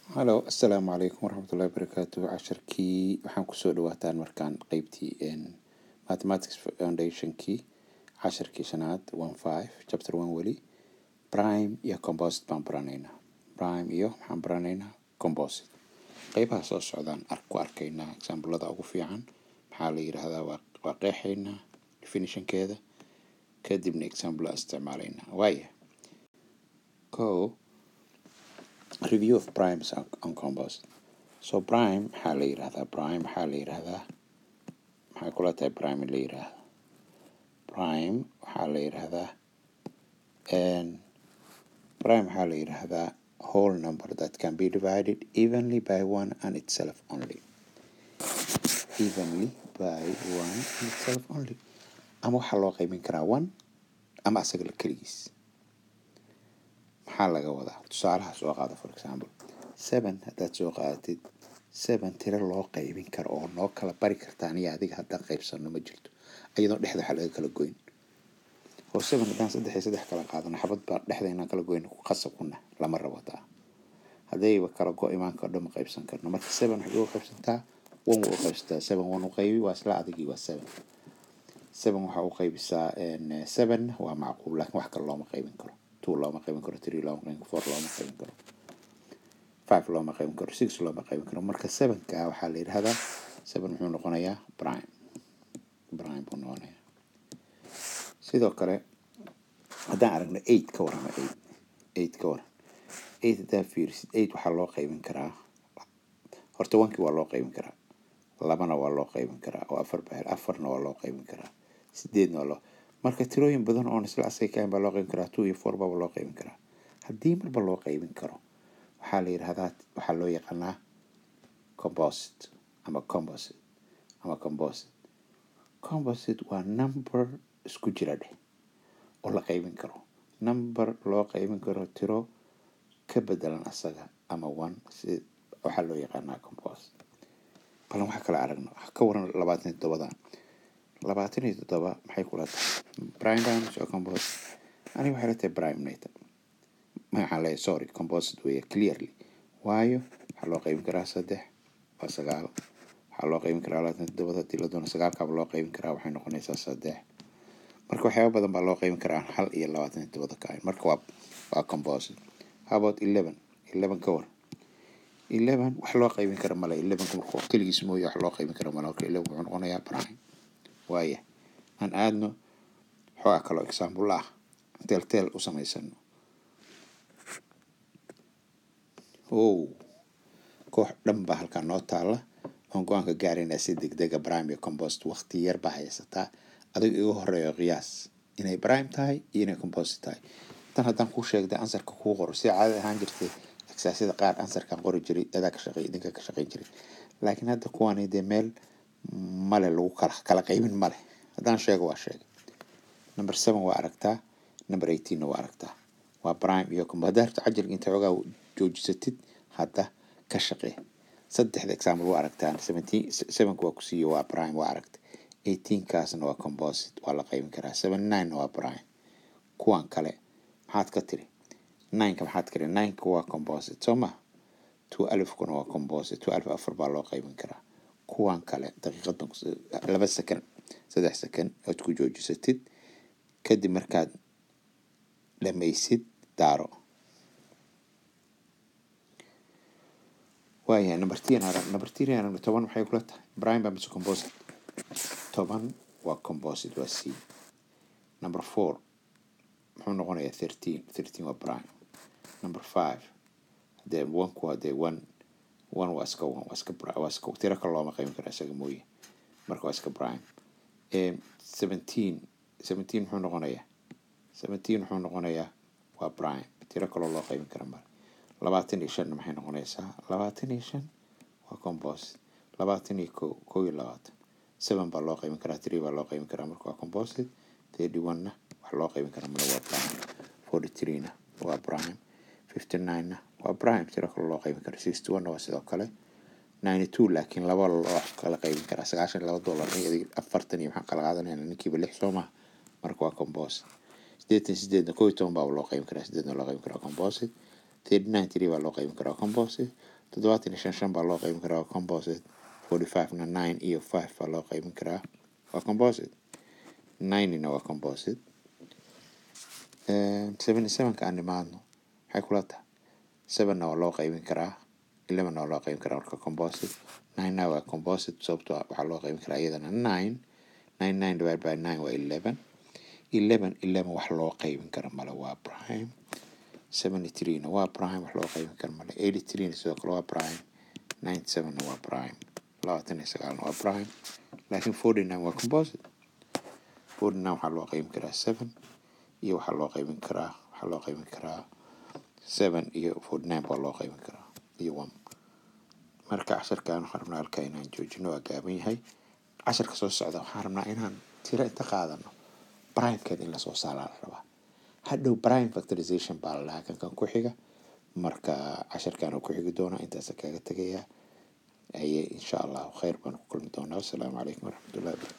halo assalaamu calaykum waraxmatullahi wabarakaatu casharkii waxaan kusoo dhawaataan markaan qeybtii mathematics foundationkii casharkii shanaad one five chapter one weli prime iyo composit baan baranaynaa prime iyo maxaan baranaynaa composit qeybaha soo socdaan ark ku arkaynaa examplada ugu fiican maxaa la yidhaahdaa waa waa qeexaynaa definitionkeeda kadibna example isticmaalaynaa waaya ko review of primes and and compost so prime maxaa la yidhahdaa prime maxaa la yidhahdaa maxay kula tahay prime in la yidhaahdo prime waxaa la yidhahdaa prime waxaa la yidhahdaa whole number that can be divided evenly by one and itself only evenly by one and itself only ama waxaa loo qaybin karaa one ama asaga la keligiis maxaa laga wadaa tusaalaha soo qaada for example seven haddaad soo qaadatid seven tiro loo qaybin karo oo noo kala bari karta aniga adiga haddaan qaybsano ma jirto iyadoo dhexda waxaa laga kala goyn oo seven haddaan saddex iyo saddex kala qaadano xabad baa dhexda inaan kala goyn qasab kuna lama rabo taa haddayba kala go imaanka o dhan ma qaybsan karno marka seven waxay uga qaybsantaa one waa u qaybsataa seven one u qaybi waa isla adigii waa seven seven waxaa u qaybisaa seven waa macquul laakiin wax kale looma qaybin karo two looma qaybin karo three looma qaybin karo four looma qaybin karo five looma qaybin karo six looma qaybin karo marka sevenka waxaa la yidhahdaa seven muxuu noqonayaa prime prime buu noqonayaa sidoo kale haddaan aragno eight ka warrama eight eight ka waran eight haddaa fiirisid eight waxaa loo qaybin karaa horta onkii waa loo qaybin karaa labana waa loo qaybin karaa oo afar bahel afarna waa loo qaybin karaa sideedna waa loo marka tirooyin badan oon isla asaga kahayn baa loo qaybin karaa two iyo four baba loo qaybin karaa haddii marba loo qaybin karo waxaa la yidhahdaa waxaa loo yaqaanaa composite ama composite ama composite composite waa number isku jira dheh oo la qaybin karo number loo qaybin karo tiro ka bedelan asaga ama one si waxaa loo yaqaanaa composite balan waxaa kala aragno ka waran labaatan iyo toddobadan labaatan iyo toddoba maxay kula tahay prime dimes oo composite aniga waxay la tahay prime nata maxaan leeyahay sorry composite weeye clearly waayo waxaa loo qaybin karaa saddex waa sagaal waxaa loo qaybin karaa labaatan iyo toddobada hadii la doono sagaalkaaba loo qaybin karaa waxay noqonaysaa saddex marka waxyaaba badan baa loo qaybin karaa hal iyo labaatan iyo toddobada ka ahayn marka waa waa composite how about eleven eleven ka war eleven wax loo qaybin kara male elevenka marka keligiis mooye wax loo qaybin kara male marka eleven wuxuu noqonayaa prime waaya aan aadno xoogaa kaloo example ah teel teel u samaysano o koox dhan baa halkaa noo taalla oon go-aanka gaaraynaa si degdega prime iyo compost waqti yar baa haysataa adiga igu horeeyo qiyaas inay prime tahay iyo inay composit tahay tan haddaan kuu sheegday ansarka kuu qoro sida caadada ahaan jirtay exaasyada qaar ansarkan qori jiray adaa ka shaqey idinka ka shaqeyn jiray laakiin hadda kuwani dee meel male lagu kala kala qaybin male haddaan sheego waa sheegay number seven waa aragtaa number eighteenna waa aragtaa waa prime iyo combo haddaa rabta cajalka inta xoogaa joojisatid hadda ka shaqee saddexda example waa aragtaan seventeen sevenka waa ku siiye waa prime waa aragta eighteenkaasna waa composite waa la qaybin karaa seven ninena waa prime kuwan kale maxaad ka tiri nineka maxaad ka tiri nineka waa composite soo ma two alifkuna waa composite two alif afar baa loo qaybin karaa kuwan kale daqiiqadan laba second saddex second ood ku joojisatid kadib markaad dhamaysid daaro waayahay number ten arag number ten aragno toban maxay kula tahay prime baa mise composite toban waa composite waa c number four muxuu noqonayaa thirteen thirteen waa prime number five hadee onku hadee one one waa iska one waa iska waa iska tiro kale looma qaybin kara isaga mooye marka waa iska prime seventeen seventeen muxuu noqonayaa seventeen muxuu noqonayaa waa prime tiro kaloo loo qaybin kara male labaatan iyo shanna maxay noqonaysaa labaatan iyo shan waa composite labaatan iyo ko kow iyo labaatan seven baa loo qaybin karaa three baa loo qaybin karaa marka waa composite thirty one-na wax loo qaybin kara male waa prime forty three-na waa prime fifty nine-na waa prime tiro kale loo qaybin kara sixty one-na waa sidoo kale ninety two laakiin laba loo kala qaybin karaa sagaashan laba dollar afartan iyo maxaan kala qaadanayna ninkiiba lix soo maha marka waa composite sideetan sideedna kow iyo toban baa loo qaybin karaa sideedna loo qaybin karaa composite thirty nine three baa loo qaybin karaa composite toddobaatan iyo shan shan baa loo qaybin karaa waa composite forty five na nine iyo five baa loo qaybin karaa waa composite ninety-na waa composite seventy sevenka aan nimaadno maxay kula tahay sevenna waa loo qaybin karaa elevenna waa loo qaybin karaa marka composite ninena waa composite sababtoo ah waxaa loo qaybin karaa iyadana nine nine nine divided by nine waa eleven eleven eleven wax loo qaybin kara male waa prime seventy threena waa prime wax loo qaybin kara male eighty threena sidoo kale waa prime ninety sevenna waa prime labaatan iyo sagaalna waa prime laakiin forty nine waa composite forty nine waxaa loo qaybin karaa seven iyo waxaa loo qaybin karaa waxaa loo qaybin karaa seven iyo forty nine baa loo qaybin karaa iyo one marka casharkan waxaan rabnaa halkaa inaan joojino waa gaaban yahay casharka soo socda waxaan rabnaa inaan tiro inta qaadano primekeeda in lasoo saaraa la rabaa hadhow prime factorization baa la dhahaa kankan ku xiga marka casharkan oo ku xigi doona intaasa kaga tegayaa aye insha allahu khayr baan ku kulmi doonaa wassalaamu calaykum waraxmatullahi wabarakatu